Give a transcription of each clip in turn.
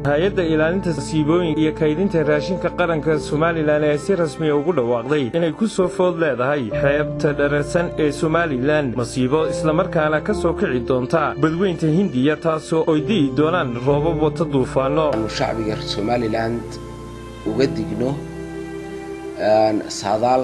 hay-adda ilaalinta masiibooyinka iyo kaydinta raashinka qaranka somalilan ee si rasmiya ugu dhawaaqday inay ku soo food leedahay xeebta dhararsan ee somalilan masiibo islamarkaana ka soo kici doonta badweynta hindiya taasoo oy di'i doonaan roobab wata duufaanno aanu shacbiga somalilan uga digno saadaal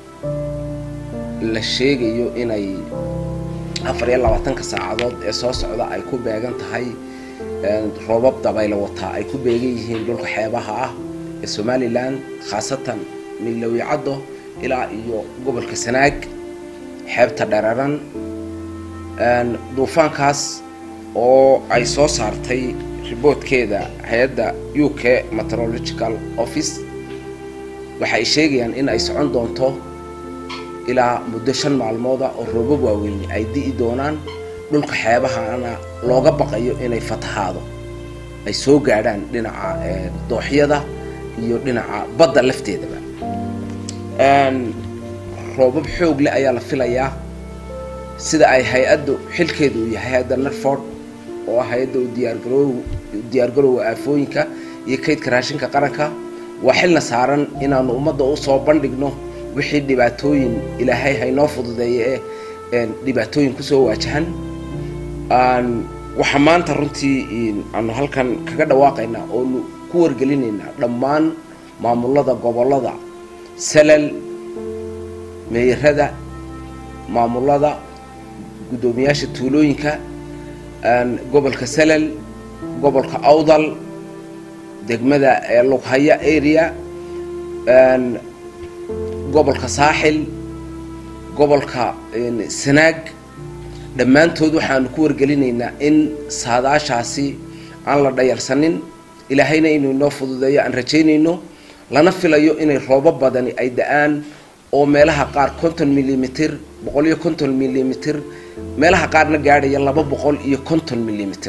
la sheegayo inay afar iyo labaatanka saacadood ee soo socda ay ku beegan tahay roobab dabaylo wataa ay ku beegan yihiin dhulka xeebaha ah ee somalilan khaasatan milowicaddo ilaa iyo gobolka sanaag xeebta dhararan duufaankaas oo ay soo saartay riboodkeeda hay-adda u k meteorological office waxay sheegayaan in ay socon doonto ilaa muddo shan maalmooda oo roobab waaweyni ay di'i doonaan dhulka xeebahana looga baqayo inay fatahaado ay soo gaadhaan dhinaca dooxyada iyo dhinaca badda lafteedaba roobab xoog leh ayaa la filayaa sida ay hay-addu xilkeeda uu yahay hay-adda narford oo ah hay-adda diyaargaroow diyaargarowga aafooyinka iyo kaydka raashinka qaranka waa xilna saaran inaanu ummadda usoo bandhigno wixii dhibaatooyin ilaahay haynoo fududeeya ee dhibaatooyin kusoo waajahan waxaa maanta runtii aanu halkan kaga dhawaaqaynaa oonu ku wargelinaynaa dhammaan maamulada gobollada salal meeyarada maamulada guddoomiyaasha tuulooyinka gobolka salal gobolka awdal degmada lughaya area gobolka saaxil gobolka sanaag dhammaantood waxaanu ku wargelinaynaa in saadaashaasi aan la dhayalsanin ilaahayna inuu inoo fududeeyo aan rajaynayno lana filayo inay roobo badani ay da-aan oo meelaha qaar konton milimitir boqol iyo konton milimitir meelaha qaarna gaadhaya laba boqol iyo konton milimitir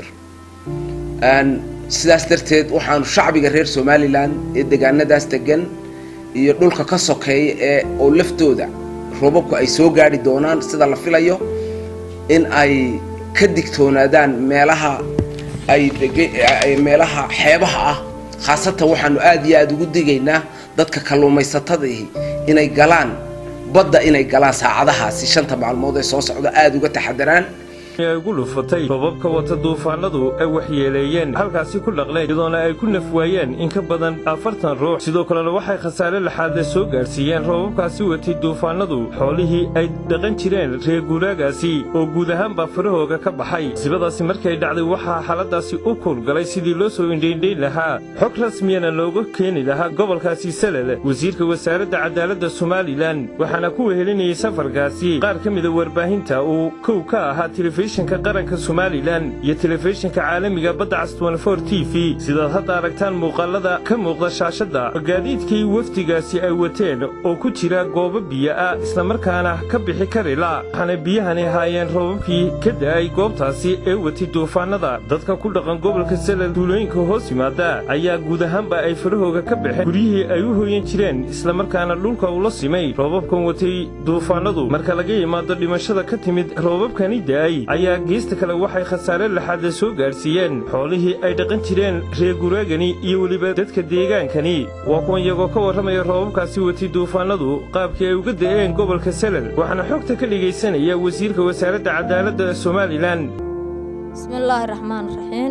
sidaas darteed waxaanu shacbiga reer somalilan ee degaanadaas degan iyo dhulka ka sokeeya ee oo laftooda roobabku ay soo gaadhi doonaan sida la filayo in ay ka digtoonaadaan meelaha ay meelaha xeebaha ah khaasatan waxaanu aada iyo aada ugu digaynaa dadka kalluumaysatadii inay galaan badda inay galaan saacadahaasi shanta maalmood ee soo socda aada uga taxadaraan ay ugu dhufatay robabka wata duufaanadu ay waxyeeleeyeen halkaasi ku dhaqleen iyadoona ay ku nafwaayeen in ka badan afartan ruux sidoo kalena waxay khasaare laxaadle soo gaadhsiiyeen robabkaasi watay duufaanadu xoolihii ay dhaqan jireen reer guuraagaasi oo guud ahaanbaa farahooga ka baxay sibadaasi markay dhacday waxaa xaaladaasi u kuulgalay sidii loo soo indhaindhayn lahaa xog rasmiyana looga keeni lahaa gobolkaasi salal wasiirka wasaaradda cadaaladda somalilan waxaana ku wehelinayay safarkaasi qaar ka mida warbaahinta uu kow ka ahaa telefishinka qaranka somalilan iyo telefishinka caalamiga badda cas t v sidaad hadda aragtaan muuqaalada ka muuqda shaashadda gaadiidkii wafdigaasi ay wateen oo ku jira goobo biyo ah islamarkaana ka bixi karila waxaana biyahani ahaayeen roobabkii ka da'ay goobtaasi ee watay duufaanada dadka ku dhaqan gobolka salal duulooyinka hoos yimaada ayaa guud ahaanba ay farahooga ka baxeen guryihii ay u hooyan jireen islamarkaana dhulka ula simay roobabkan watay duufaanadu marka laga yimaado dhimashada ka timid roobabkani da'ay ayaa geesta kale waxay khasaare laxaada soo gaadhsiiyeen xoolihii ay dhaqan jireen reer guraagani iyo weliba dadka deegaankani waa kuwan iyagoo ka warramaya roobabkaasi watay duufaanadu qaabkii ay uga da'een gobolka salal waxaana xogta ka dhegaysanaya wasiirka wasaaradda cadaaladda somalilan bismillaahi raxmaan raxiim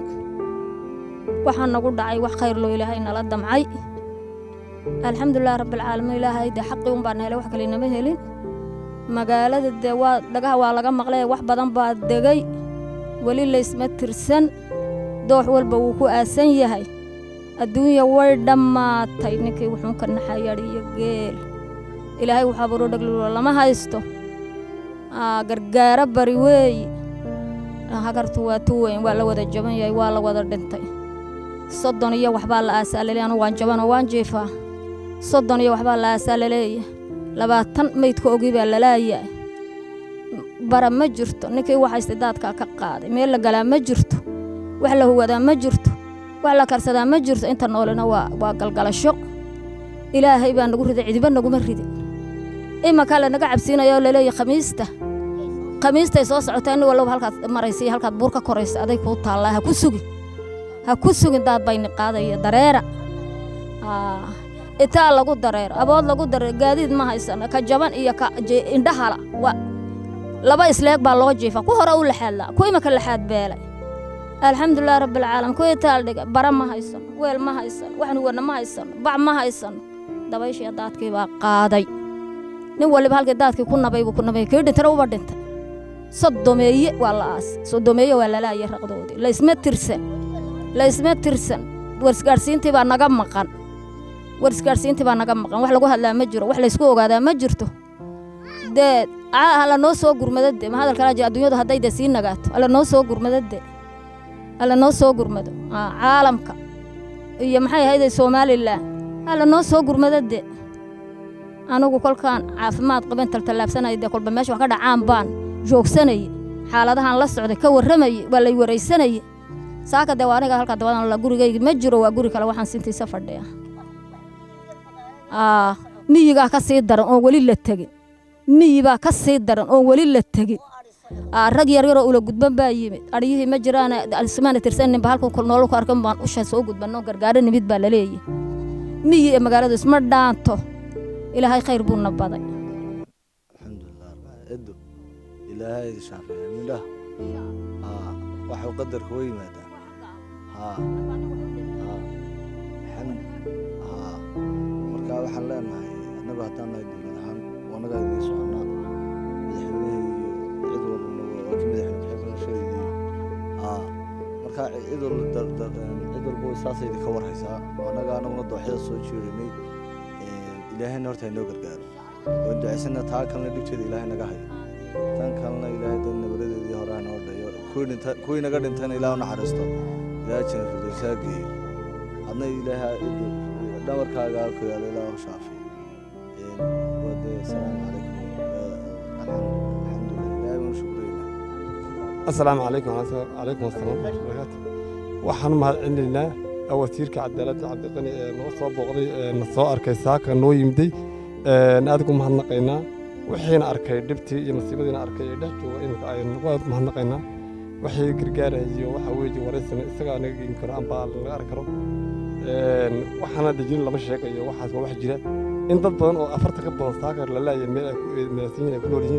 waxaa nagu dhacay wax khayr loo ilaahay nala damcay alxamdulilahi rabbialcaalamiin ilaahay dee xaqii un baan helay wax kale inama helin magaalada dee waa dhagaha waa laga maqlay wax badan baa degay weli laysma tirsan doox walba wuu ku aasan yahay adduunya way dhammaatay ninkii wuxuun ka naxayadh iyo geel ilaahay waxaa baro dhaglulo lama haysto gargaaro bari weeyi hagartu waa tu weyn waa la wada jaban yahay waa la wada dhintay soddon iyo waxbaa la aasaalaleey anu waan jabanoo waan jiifaa soddon iyo waxbaa la aasaalaleeya labaatan maydka ogi baa lalaayahay bara ma jirto ninkii waxayste daadkaa ka qaaday meel la galaa ma jirto wax la huwadaa ma jirto wax la karsadaa ma jirto inta noolena waa waa galgalasho ilaahay baa nagu riday cidiba naguma ridin imankaa lanaga cabsiinaya oo laleeya khamiista khamiistay soo socotaa nin walloba halkaad maraysa iyo halkaad buur ka koraysa aday kuu taallaa ha ku sugi ha ku sugin daad bayni qaadaya dareera itaa lagu dareero abood lagu dareero gaadiid ma haysano ka jaban iyo ka indhahala laba isleeg baa loo jiifa ku hore u laxaadlaa ku imika laxaad beelay alxamdulilah rabbilcaalam ku itaal dhiga bara ma haysano weel ma haysano waxnuwana ma haysano bac ma haysano dabayshiya daadkii baa qaaday nin waliba halkii daadkii ku nabay buu ku nabay kii dhintana uba dhintay sodomeeye waa la aas sodomeeye waa lalaayay raqdoodii laysma tirsan laysma tirsan warisgaadhsiintii baa naga maqan warisgaadhsiintii baa naga maqan wax lagu hadlaa ma jiro wax laysku ogaadaa ma jirto dee hala noo soo gurmadade ma hadalkala jira adduunyadu hadday dee sii nagaato alla noo soo gurmadade alla noo soo gurmado caalamka iyo maxay ahayde somalilan alla noo soo gurmadade anigu kolkaan caafimaad qaben taltallaabsanaya dee kolba meesha wax ka dhacaan baan joogsanaya xaaladahaan la socday ka warramayay waa lay waraysanaya saaka dee waa aniga halkaa dabadan la gurigayga ma jiro waa guri kale waxaan sintiisa fadhiya miyigaa ka sii daran oon weli la tegin miyibaa ka sii daran oon weli la tegin rag yaryaroo ula gudban baa yimid aryihii ma jiraan ismaana tirsaninba halku noolu ku arkan baan usha soo gudbanno gargaaro nimid baa laleeyahy miyi ee magaaladu isma dhaanto ilaahay khayr buuna baday alxamdulilah edo ilaahay shaafiya midhaha haa waxuu qadarka wa yimaadaan haa haa xamd haa marka waxaan leenahay annagu haddaan nahay dowlad ahaan wanagaa idiin soconaa madaxweynaha iyo cid walbana waa ki madaxweyne ku-xigeenka sheegayay haa marka cid walba cid walba saasay idinka warhaysaa annaga annaguna dooxyada soo jeedinay ilaahayna horta inoo gargaaro waan ducaysana taa kalena dhibteeda ilaahay naga hayo tan kalena ilaahay dan nabaradeedii hore hanoo dhayo kuwii naga dhintayna ilaah u naxariisto ilaahay jana firdowsaa geeyo adna ilaahay dhabarkaaga ku yaalo ilaah u shaafiyo wade asalaamu calaykum alxamdulilah ilaahay baan shukreynaa asalaamu calaykum calaykum asalaam barakaatu waxaan u mahad celinaynaa wasiirka cadaaladda cabdiqani ee noo soo booqday na soo arkay saaka noo yimiday aadigu mahadnaqaynaa wixiina arkay dhibtii iyo nasiibadiina arkay ee dhex jooga iminka aynu mahadnaqaynaa wixii gargaarayo waxa weeye waraysana isagaa naga geyn karo amba laga arki karo waxaana dejin lama sheegayo waxaas waa wax jira in dad badan oo afarta ka badan saaka la laaya meel ay ku meelsan yihiin ay ku nool yihiin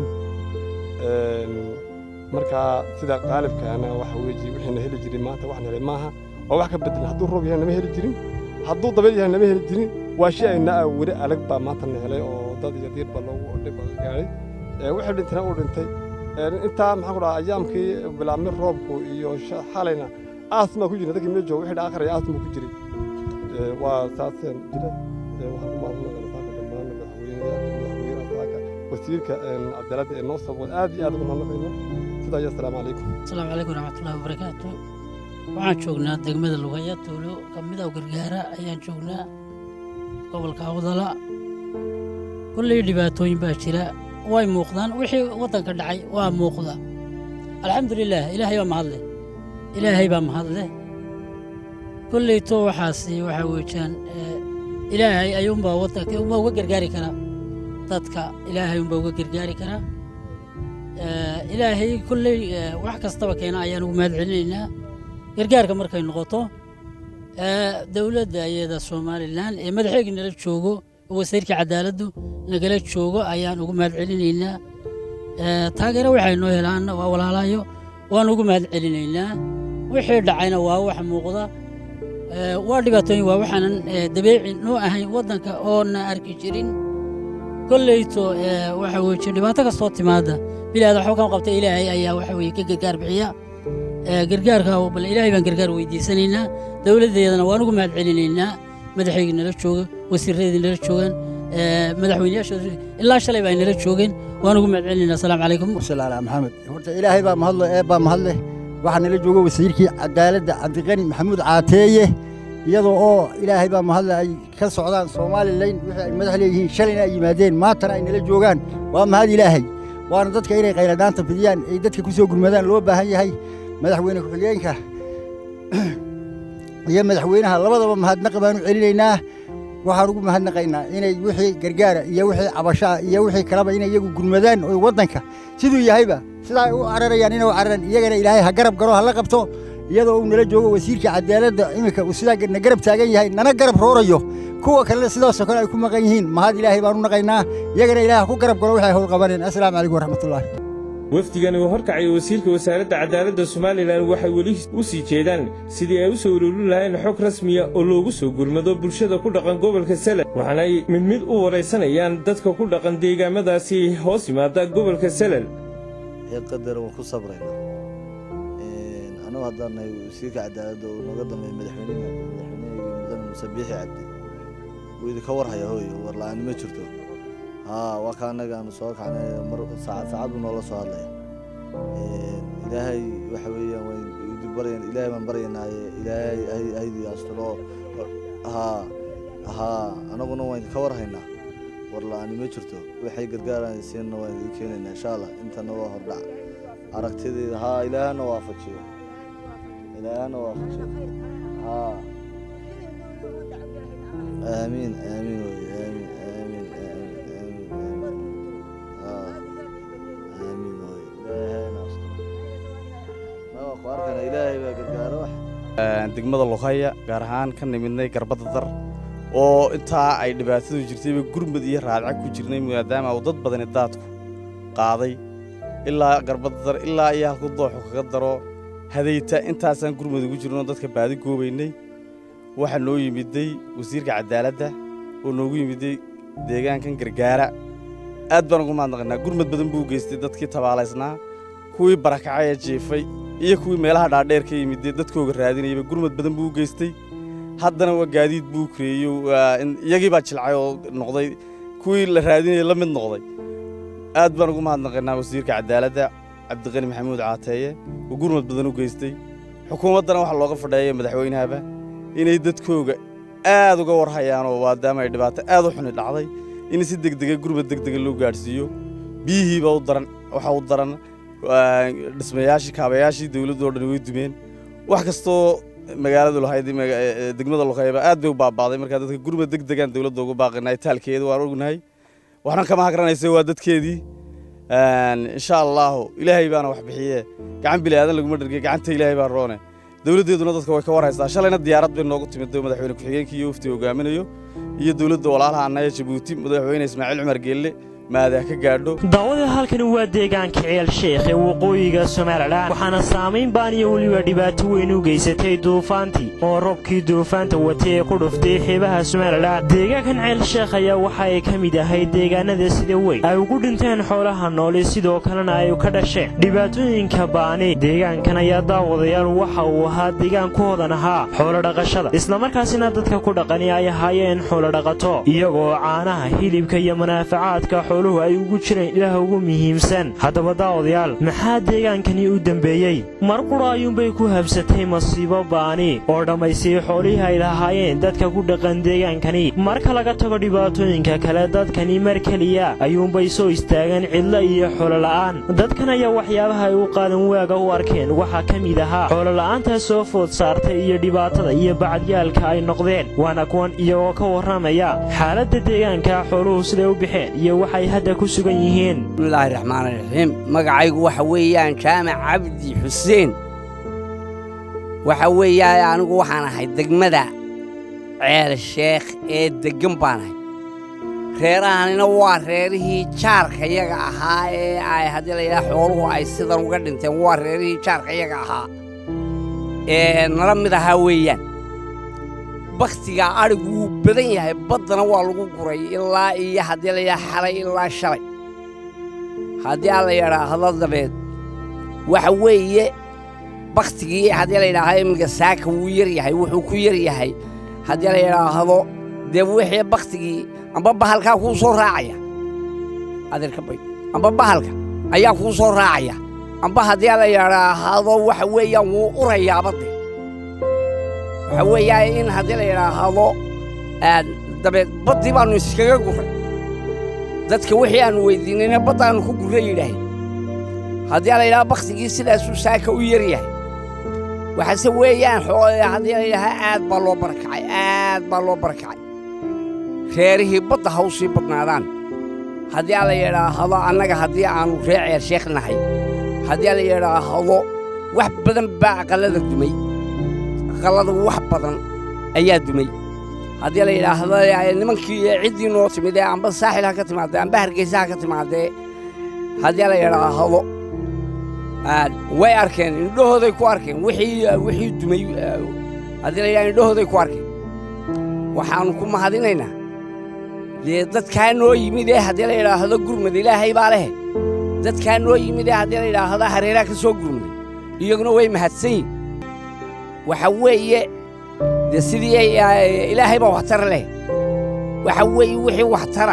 marka sida qaalibkaana waxa weeye wixiina heli jiray maanta waxna helay maaha oo wax ka bedelan hadduu roob yahay nama heli jirin hadduu dabeel yahay nama heli jirin waa shay ayna weli alag baa maanta na helay oo dad iyo diir baa loogu dhib gaadhay wixii dhintana uu dhintay intaa maxaan ku dhahaa ayaamkii bilaabmay roobku iyo xalayna aasma ku jiray dadkii meel jooga wixii aakhiraya aasma ku jiray waa saaseen jira waxaan ku maadnaqana saaka dhammaan madaxweynaha saaka wasiirka cadaaladda ee noo sabooda aad iyo aad ugu mahadnaqayna sidaa iyo asalaamu calaykum asalaamu calaykum waraxmatullahi wabarakaatu waxaan joognaa degmada lugaya tuulo ka mid ah gargaara ayaan joognaa gobolka awdala kulley dhibaatooyin baa jira way muuqdaan wixii waddanka dhacay waa muuqda alxamdulilaah ilaahay baa mahadleh ilaahay baa mahadleh kolleyto waxaasi waxaa weejaan ilaahay ayuunbaa waddanka unbaa uga gargaari karaa dadka ilaahay unbaa uga gargaari karaa ilaahay kolley wax kastaba keena ayaan ugu mahad celinaynaa gargaarka markay noqoto dowladda iyada somalilan ee madaxeygii nala joogo oo wasiirka cadaaladdu nagala joogo ayaan ugu mahad celinaynaa taageero waxay noo helaanna waa walaalayo waan ugu mahad celinaynaa wixii dhacayna waa wax muuqda waa dhibaatooyin waa waxaanan dabeeci noo ahayn waddanka oona arki jirin kolleyto waxa weeye dhibaato kastoo timaada bilaada waxba kama qabta ilaahay ayaa waxa weye ka gargaar bixiya gargaarka bal ilaahay baan gargaar weydiisanaynaa dowladdeedana waan ugu mahad celinaynaa madaxaygii nala jooga wasiiradii nala joogaan madaxweyneyaashooda ilaa shalay baa nala joogeen waan ugu mahad celinaynaa asalaamu calaykum salaala maxamed horta ilaahay baa mahadlo ee baa mahadleh waxaa nala jooga wasiirkii cadaaladda cabdiqani maxamuud caateeye iyadoo oo ilaahay baa mahadle ay ka socdaan somalilan wixii ay madax leeyihiin shalayna ay yimaadeen maantana ay nala joogaan waa mahad ilaahay waana dadka inay qayladhaanta fidiyaan ay dadka ku soo gurmadaan loo baahan yahay madaxweyne ku-xigeenka iyo madaxweynaha labadaba mahadnaqa baanu celinaynaa waxaan ugu mahadnaqaynaa inay wixii gargaara iyo wixii cabashaa iyo wixii kaleba inay iyagu gurmadaan oo waddanka siduu yahayba sidaa ay u cararayaan inay u cararaan iyagana ilaahay ha garab galo ha la qabto iyadoo uu nala joogo wasiirka cadaaladda iminka uu sidaa na garab taagan yahay nana garab roorayo kuwa kalena sidaasoo kale ay ku maqan yihiin mahad ilaahay baan u naqaynaa iyagana ilaah ku garab galo waxay howl qabaneen assalaamu calaykum waraxmatullaahi wafdigani uu horkacaya wasiirka wasaaradda cadaaladda somalilan waxay weli u sii jeedaan sidii ay u soo ururin lahayn xog rasmiya oo loogu soo gurmado bulshada ku dhaqan gobolka sele waxaana ay mid mid u waraysanayaan dadka ku dhaqan deegaamadaasi hoos yimaada gobolka selel ee qadar waan ku sabraynaa anagu haddaan nahay wasiirka cadaaladda uu nooga dambeeyey madaxweynaha madaxweynehayga mudane muuse biixi cabdi wuu idinka warhaya hooyo war la-aani ma jirto haa waa ka annaga aanu soo kacnay mar saacad saacad buu noola soo hadlaya ilaahay waxa weeyaan waan idin baryan ilaahay baan baryanaaye ilaahay haydi asturo haa haa anaguna waan idinka warhaynaa war la-aani ma jirto waxay gargaaraan siinna waan idin keenaynaa insha allah intana waa hordhac aragtideeda haa ilaahana waafajiyo ilaahana waafajiyo haa aamiin aamiin wey aamiin aamiin aamiin aamiin haa aamiin wey ilaahayna asturo nawa ku arkana ilaahay baa gargaaro wax degmada luqaya gaar ahaan ka nimidnay garbada dar oo intaa ay dhibaatadu jirtayba gurmud iyo raadca ku jirnay maadaama uu dad badani daadku qaaday ilaa garbada dar ilaa iyo halku dooxu kaga daro hadayta intaasaan gurmud ugu jirnoo dadka baadi goobaynay waxaa noo yimiday wasiirka cadaaladda oo noogu yimiday deegaankan gargaara aad baan ugu mahadnaqaynaa gurmud badan buu geystay dadkii tabaalaysnaa kuwii barakacaya jiifay iyo kuwii meelaha dhaadheer ka yimiday dadkooga raadinayaba gurmud badan buu u geystay haddana waa gaadiid buu kreeyey iyagii baa jilcay oo noqday kuwii la raadinayay la mid noqday aad baan ugu mahadnaqaynaa wasiirka cadaaladda cabdiqani maxamuud caateeye oo gurmud badan u geystay xukuumaddana waxaa looga fadheeya madaxweynahaba inay dadkooga aad uga warhayaan oo maadaama ay dhibaato aad u xuni dhacday in si degdega gurmud degdega loo gaadhsiiyo biyihiiba u daran waxa u daran dhismayaashii kaabayaashii dawladdoo dhan way dumeen wax kastoo magaaladu lahayd degmada luqayba aad bay u baabaaday markaa dadka gurmud degdegaan dawladda ugu baaqinay taalkeeda waan ognahay waxna kama hagranaysa waa dadkeedii insha allaahu ilaahay baana wax bixiye gacan bili aadan laguma dhergay gacanta ilaahay baa roone dawladdeeduna dadka way ka warhaysaa shalayna diyaarad bay noogu timid madaxweyne ku-xigeenkii iyo wafti hogaaminayo iyo dawladda walaalaha annaya jabuuti madaxweyne ismaaciil cumar geelle maadaa ka gaadho daawada halkani waa deegaanka ceel sheekh ee waqooyiga somalilan waxaana saamayn baan iyo weliba dhibaato weyn u geysatay duufaantii oo robkii duufaanta watay ee ku dhuftay xeebaha somalilan deegaankan ceel sheekh ayaa waxa ay ka mid ahayd deegaanada sida weyn ay ugu dhinteen xoolaha nooli sidoo kalena ay ka dhasheen dhibaatooyinka baani deegaankan ayaa daawadayaal waxa uu ahaa deegaan ku hodan ahaa xoolodhaqashada islamarkaasina dadka ku dhaqani ay ahaayeen xoolodhaqato iyagoo caanaha hilibka iyo manaafacaadka xooluhu ay ugu jireen ilaah ugu muhiimsan haddaba daawadayaal maxaa deegaankani u dembeeyey mar qura ayuunbay ku habsatay masiibo baani oo dhammaystay xoolihii ay lahaayeen dadka ku dhaqan deegaankani marka laga tago dhibaatooyinka kale dadkani mar keliya ayuunbay soo istaageen cidlo iyo xoolola'aan dadkan ayaa waxyaabaha ay u qaadan waaga u arkeen waxaa ka mid ahaa xoolola'aantaa soo food saartay iyo dhibaatada iyo bacadyaalka ay noqdeen waana kuwan iyagoo ka warramaya xaaladda deegaanka xooluhu siday u baxeen iyo waxay hadda ku sugan yihiin bismillaahi raxmaani raxiim magacaygu waxa weeyaan jaamac cabdi xuseen waxa weeyaa anigu waxaan ahay degmada ceel sheekh ee deggan baan ahay reerahanina waa reerihii jaarka yaga ahaa ee ay haddii layidhaha xooluhu ay sidan uga dhinteen waa reerihii jaarka yaga ahaa ee nala mid ahaa weeyaan bakhtigaa adhigu wuu badan yahay baddana waa lagu guray ilaa iyo haddii layidhaha xalay ilaa shalay haddii aan la yidhaahdo dabeed waxa weeye bakhtigii haddii la yidhaahdo iminka saaka wuu yar yahay wuxuu ku yar yahay haddii la yidhaahdo dee wixii bakhtigii amba bahalkaa kuu soo raacaya adeerka bay amba bahalka ayaa kuu soo raacaya amba haddii la yidhaahdo waxa weeyaan wuu urayaaba de waxa weeyaa in haddii la yidhaahdo dabeed baddii baannu iskaga gurray dadka wixii aannu weyddiinayna baddaannu ku gurra yidhaaheen haddii la yidhaha bakhtigii sidaasuu saaka u yar yahay waxaase weeyaan haddii la yidhaha aad baa loo barakacay aad baa loo barakacay reerihii badda ha u sii badnaadaan haddii la yidhaahdo annaga haddii aannu ree ceer sheekh nahay haddii la yidhaahdo wax badan baa aqallada dumay aqallada wax badan ayaa dumay haddii la yidhaahdo nimankii ciddii noo timid ee amba saaxil ha ka timaadee amba hargeysa ha ka timaadee haddii la yidhaahdo way arkeen indhahooday ku arkeen wixii wixii dumay haddii la yidhahdo indhahooday ku arkeen waxaannu ku mahadinaynaa dee dadkaa noo yimid ee haddii la yidhaahdo gurmad ilaahay baa lehe dadkaa noo yimid ee haddii la yidhaahdo hareeraha ka soo gurmaday iyaguna way mahadsan yihin waxa weeye dee sidii ilaahay baa waxtar leh waxa weeye wixii waxtara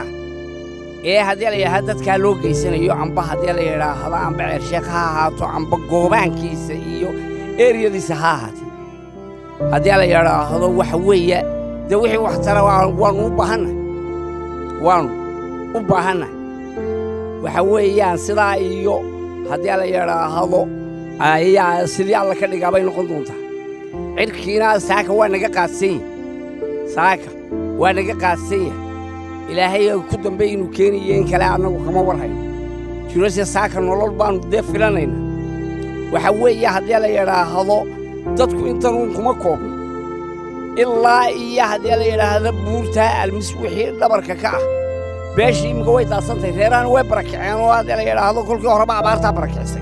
ee haddii la yidhaahdo dadkaa loo geysanayo amba haddii la yidhaahdo amba ceersheekh ha ahaato amba goobaankiisa iyo eeriyadiisa ha ahaatee haddii la yidhaahdo waxa weeye dee wixii waxtara waannu u baahannahay waannu u baahannahay waxa weeyaan sidaa iyo haddii la yidhaahdo ayaa sidii alla ka dhigaa bay noqon doontaa cirkiina saaka waa naga qaadsan yahay saaka waa naga qaadsan yahay ilaahay ku dambe inuu keeniyo in kale annagu kama war hayno jirose saaka nolol baannu dee filanayna waxa weeye haddii la yidhaahdo dadku intanuun kuma koobno ilaa iyo haddii la yidhaahdo buurtaa almis wixii dhabarka ka ah beeshii imminka way daadsantahay reerahana way barakaceen oo haddii la yidhaahdo kolkii horeba abaartaa barakicisay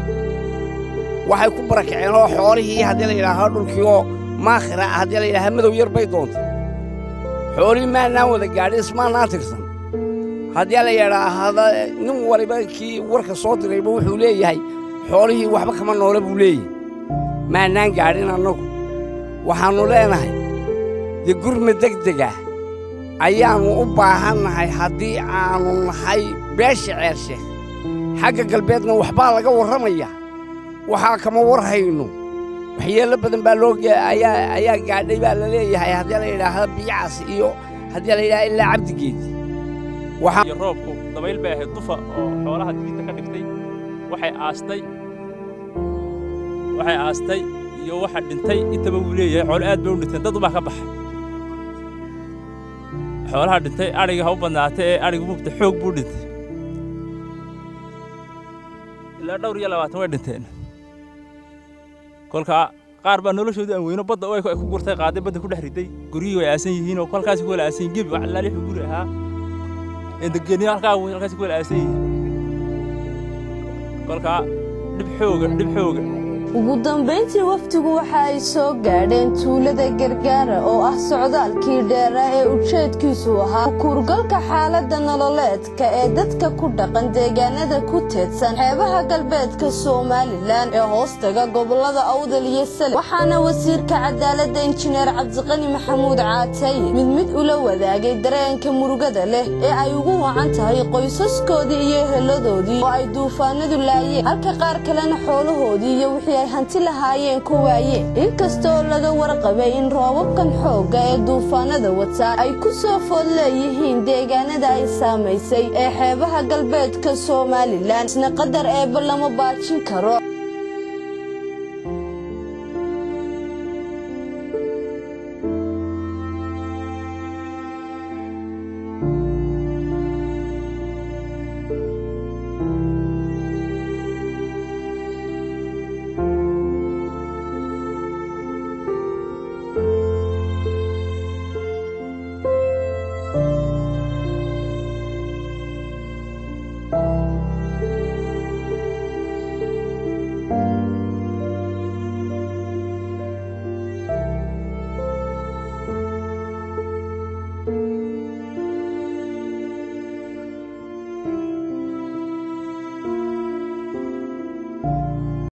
waxay ku barakaceen oo xoolihii haddii la yidhaahdo dhulkii oo maakhira ah haddii la yidhaahdo madow yar bay doontay xoolihii maannaan wada gaadhin ismaannaan tirsan haddii la yidhaahdo nin waliba kii warka soo dirayba wuxuu leeyahay xoolihii waxba kama noole buu leeyahay maannaan gaadhin annagu waxaannu leenahay dee gurma degdegah ayaannu u baahannahay haddii aannu nahay beesha ceersheekh xagga galbeedna waxbaa laga warramayaa waxaa kama war hayno waxyeello badan baa loo ayaa gaadhay baa la leeyahay haddii la yidhaahdo biyacaas iyo haddii la yidhahdo ilaa cabdigeedii iyo roobku dabayl bay ahayd dufa oo xoolaha diinta ka dhigtay waxay aastay waxay aastay iyo waxa dhintay intaba wuu leeyahay xoolo aad bay u dhinteen dad ubaa ka baxay xoolaha dhintay adhiga ha u badnaatay ee adhiga mugta xoog buu dhintay ilaa dhowr iyo labaatan way dhinteen kolkaa qaar baa noloshoodii aan weyno badda ay ku gurtay qaaday badda ku dhex riday guryihii way aasan yihiin oo kolkaasi ku wala aasan yihin gebi wax laali wuxuu guri ahaa endegeniyo halkaa halkaasi ku wala aasan yihiin kolkaa dhib xooga dhib xooga ugu dambayntii wafdigu waxa ay soo gaadheen tuulada gargaara oo ah socdaalkii dheera ee ujeedkiisu ahaa kuurgalka xaaladda nololeedka ee dadka ku dhaqan deegaanada ku teedsan xeebaha galbeedka somalilan ee hoostaga gobollada awdal iyo sale waxaana wasiirka cadaaladda injineer cabdiqani maxamuud caataye mid mid ula wadaagay dareenka murugada leh ee ay ugu wacan tahay qoysaskoodii iyo eheladoodii oo ay duufaanadu laayeen halka qaar kalena xoolahoodii iyo wixii ay hanti lahaayeen ku waayeen inkastoo laga warqabay in roobabkan xoogga ee duufaanada wataa ay ku soo food leeyihiin deegaanada ay saamaysay ee xeebaha galbeedka somalilan isna qadar eebba lama baajin karo